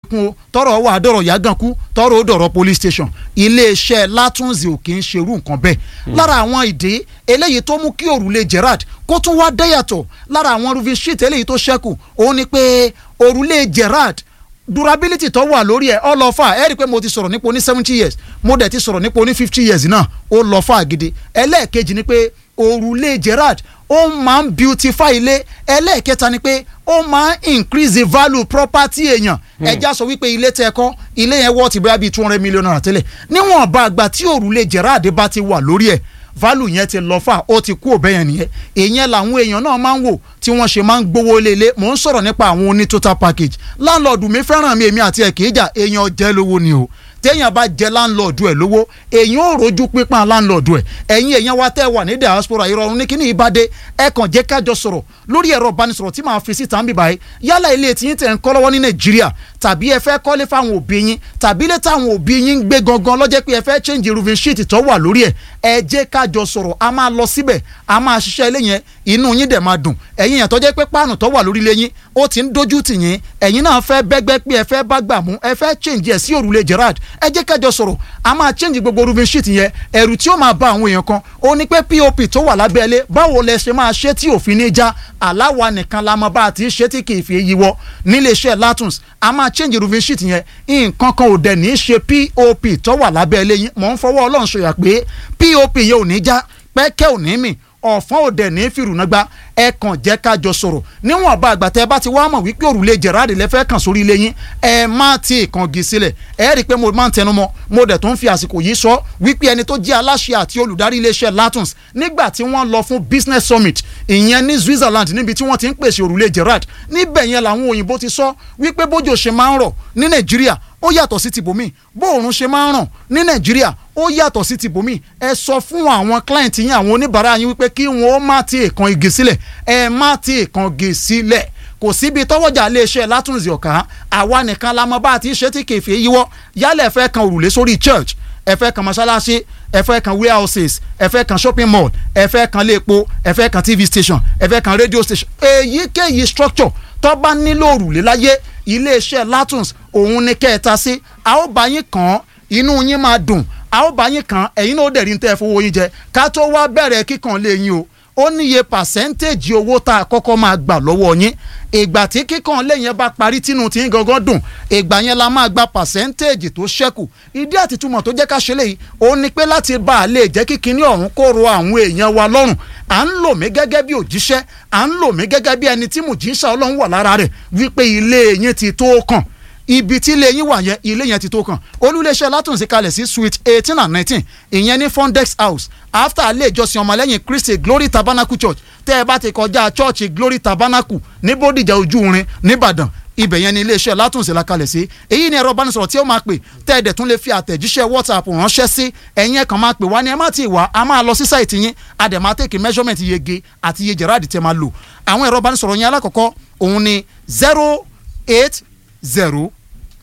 kún o tọrọ wà dọ̀rọ̀ yàgànkú tọrọ ó dọ̀rọ̀ police station iléeṣẹ́ látúnzì ò kì í ṣerú nǹkan bẹ́ẹ̀ lára àwọn ìdí eléyìí tó mú kí òrùlé Gerard kó tún wá dẹ́yàtọ̀ lára àwọn roofing sheet eléyìí tó ṣẹ́kù òun ni pé òrùlé Gerard durability tó wà lórí ẹ ọ lọ fà ẹ rí i pé mo ti sọ̀rọ̀ nípa oní seventy years mo dẹ̀ ti sọ̀rọ̀ nípa oní fifty years náà ó lọ fà gidi ẹlẹ́ẹ̀kejì ni pé òrùlé Gerard ó máa ń beautify ilé ẹlẹ́ẹ̀kẹta ni pé ó máa ń increase the value property èèyàn ẹja sọ wípé ilé tẹ́ kọ́ ilé yẹn wọ́ọ̀tì bóyá bíi two hundred million naira tẹ́lẹ̀ níwọ̀n bá àgbà tí òrùlé Gerard bá ti wà lórí ẹ̀ value yẹn ti lọ fà ó ti kú òbẹ́yẹn nìyẹn èèyàn làwọn èèyàn náà máa ń wò tí wọ́n ṣe máa ń gbowó lélẹ̀ mò ń sọ̀rọ̀ nípa àwọn oní total package láńlọ́ọ̀dù mi fẹ́ràn mi èmi àti ẹ̀ kì í jà èèyàn jẹ́ lówó ni o téèyàn bá jẹ láńlọ́ọ̀dù ẹ̀ lówó èèyàn ò rojú pípọ́n láńlọ́ọ̀dù ẹ̀ ẹ̀yin èèyàn wa tẹ́ wà ní diaspora ìrọ̀rùn ní kíní ìbàdé ẹ kàn jẹ́ kájọ sọ̀rọ̀ lórí ẹ̀rọ ìbánisọ̀rọ̀ tí màá fi síta ń bì báyìí yálà ilé tí yín tẹ̀ ń kọ́ lọ́wọ́ ní nàìjíríà tàbí ẹ fẹ́ kọ́lé fáwọn òbí yín tàbí ilé táwọn òbí yín ń gbé gangan lọ́jẹ́ pé ẹ fẹ́ change roofing sheet tó wà lórí ẹ̀ ẹ jẹ́ kájọ sọ̀rọ̀ a máa lọ síbẹ̀ a máa ṣiṣẹ́ ilé yẹn inú yín dẹ̀ máa dùn ẹ̀yin yẹn tó jẹ́ pé páànù tó wà lórí ilé yín ó ti ń dojú tì yín ẹ̀yin náà fẹ́ bẹ́gbẹ́ pé ẹ fẹ́ bá gbà mú ẹ fẹ́ change ẹ̀ sí òrùlé Gerard ẹ jẹ́ kájọ sọ̀rọ̀ a máa change gbogbo roofing sheet yẹn ẹ̀rù tí ó máa bá àwọn èèyàn kan ó ní pé pop tó wà lábẹ́ ilé báwo lẹ ṣe máa ṣe tí òfin ní já aláwa nìkan la mọ bá a ti ṣe tí kì í fi yíwọ nílé iṣẹ́ Latuns a máa change roofing sheet yẹn nǹkan kan ò dẹ̀ ní í ṣe pop tó wà lábẹ́ ilé yín mọ̀ ń fọwọ́ ọlọ́run ṣòyà pé pop yẹn ò ní já pẹ́kẹ́ ò ní mì ọ̀fọ́n òdẹ ní fìrùnàgbà ẹ kàn jẹ́ ká jọ sọ̀rọ̀ níwọ̀n bá àgbà tẹ́ ẹ bá ti wá mọ̀ wípé òrùlé Gerard lẹ́fẹ́ kàn sórí ilé yín ẹ má ti kàngi sílẹ̀ ẹ rí i pé mo máa ń tẹnu mọ́ mo dẹ̀ tó ń fi àsìkò yìí sọ wípé ẹni tó jẹ́ aláṣẹ àti olùdarí iléeṣẹ́ Latuns nígbà tí wọ́n lọ fún business summit ìyẹn ní Switzerland níbi tí wọ́n ti ń pèsè òrùlé Gerard níbẹ̀ yẹn làwọn òyìnbó ti sọ wípé bójò ṣe máa ń rọ̀ ní Nàìjíríà ó yàtọ̀ sí ti bòmí bóòrùn ṣe máa ń ràn ní nàìjíríà ó yàtọ̀ sí ti bòmí ẹ sọ fún àwọn client yín àwọn oníbàárà yín wípé kí wọn ó má ti èèkan igi sílẹ̀ ẹ má ti èèkan igi sílẹ̀ kò síbi tọwọ́jà iléeṣẹ́ látúnzì ọ̀ká àwa nìkan la mọ bá a ti ṣe tí kèfé yíwọ́ yálẹ̀ ẹ fẹ́ kan òrùlé sórí church ẹ fẹ́ kan mọ́ṣáláṣí ẹ fẹ́ kan warehouses ẹ fẹ́ kan shopping mall ẹ fẹ́ kan léèpo ẹ fẹ́ kan tv station ẹ fẹ́ kan radio station èyíkéyìí structure tó bá nílò òrùlé láyé iléeṣẹ́ Latuns òun ni kẹta sí a ó bá yín kàn án inú yín máa dùn a ó bá yín kàn án ẹ̀yin náà ó dẹ̀ rí ní tẹ́ ẹ fowó yín jẹ ká tó wá bẹ̀rẹ̀ kíkàn lé yín o ó níye pàṣẹ́ntéèjì owó tá a kọ́kọ́ máa gbà lọ́wọ́ yín ìgbà tí kíkàn lé yẹn bá parí tínú tí yín gangan dùn ìgbà yẹn la máa gba pàṣẹ́ntéèjì tó ṣẹ́kù ìdí àtìtúmọ̀ tó jẹ́ ká ṣe léyìí ó ní pé láti bá a lè jẹ́ kíkiní ọ̀hún kó ro àwọn èèyàn wa lọ́rùn à ń lò mí gẹ́gẹ́ bí òjíṣẹ́ à ń lò mí gẹ́gẹ́ bí ẹni tí mùjíṣà ọlọ́run wà lára rẹ̀ wípé ilé yín ti tó kàn ibi tí ilé yín wà yẹn ilé yẹn ti tó kàn olúléeṣẹ́ látúnṣe kalẹ̀ sí suite eighteen and nineteen ìyẹn ní fondex house after ilé ìjọsìn ọmọlẹ́yìn christy glory tabernacle church tẹ́ ẹ bá ti kọjá church glory tabernacle ní bódìjà ojúrin nìbàdàn ibẹ̀ yẹn ni iléeṣẹ́ látúnṣe la kalẹ̀ sí èyí ni ẹ̀rọ ìbánisọ̀rọ̀ tí ó máa pè tẹ́ ẹ̀ dẹ̀ tún lè fi àtẹ̀jíṣẹ́ whatsapp ránṣẹ́ sí ẹ̀yin ẹ̀ kàn máa pè wá ní ẹ má ti wá a máa lọ sí sáìtì yín a dẹ̀ máa tèkì measurement yege àti iye Gerard tẹ́ máa lò àwọn ẹ̀rọ ìbánisọ̀rọ̀ yẹn alákọ̀ọ́kọ́ òun ni zero eight zero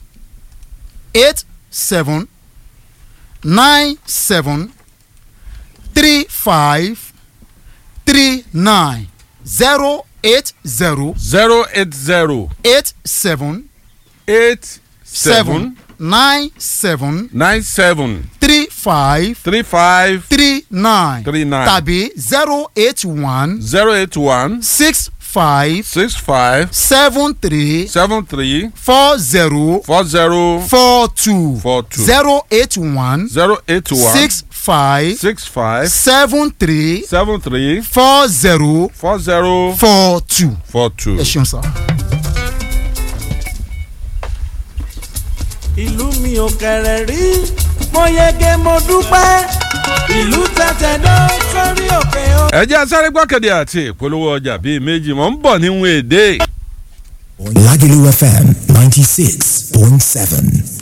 eight seven nine seven three five three nine zero eight zero zero eight zero eight seven eight seven seven nine seven nine seven three five three five three nine Three nine. tàbí zero eight one zero eight one six five six five seven three seven three four zero four zero four two Four two. zero eight one zero eight one six five six five seven three seven three four zero four zero four two. four two. ẹ ṣeun sá. ìlú mi ò kẹ̀rẹ̀ rí mo yege mo dúpẹ́ ìlú tẹ̀tẹ̀ náà sórí òkè o. ẹ jẹ́ asáré gbọ́kẹ̀dẹ̀ àti ìpolówó ọjà bíi méjì mọ̀ ń bọ̀ níwọ̀n èdè. Lagelu FM 96.7.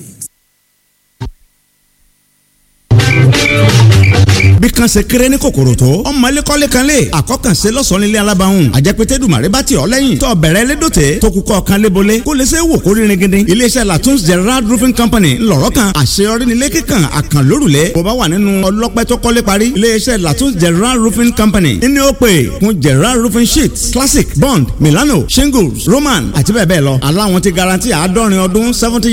bí kan ṣe kéré ní kòkòrò tó ọmọ lẹ́kọ́lé kan lè àkọ́kànṣe lọ́sọ̀ọ́ nílé alábàáhùn àjẹpẹ́tẹ́ dùmàrè bá tiọ̀ lẹ́yìn tó bẹ̀rẹ̀ lédòtẹ́ tó kúkọ́ kan lébolé kó lè ṣe wò kó rírin gidi iléeṣẹ́ latun's gerard roofing company ńlọrọ̀ kan àṣeyọrí nílé kíkan àkànlórùlé bó bá wà nínú ọlọ́pẹ́ tó kọ́lé parí iléeṣẹ́ latun's gerard roofing company ní ó pè fún gerard roofing sheets classic bond milano shingles roman àti bẹ́ẹ̀ bẹ́ẹ̀ lọ aláwọn ti garanti àádọ́rin ọdún seventy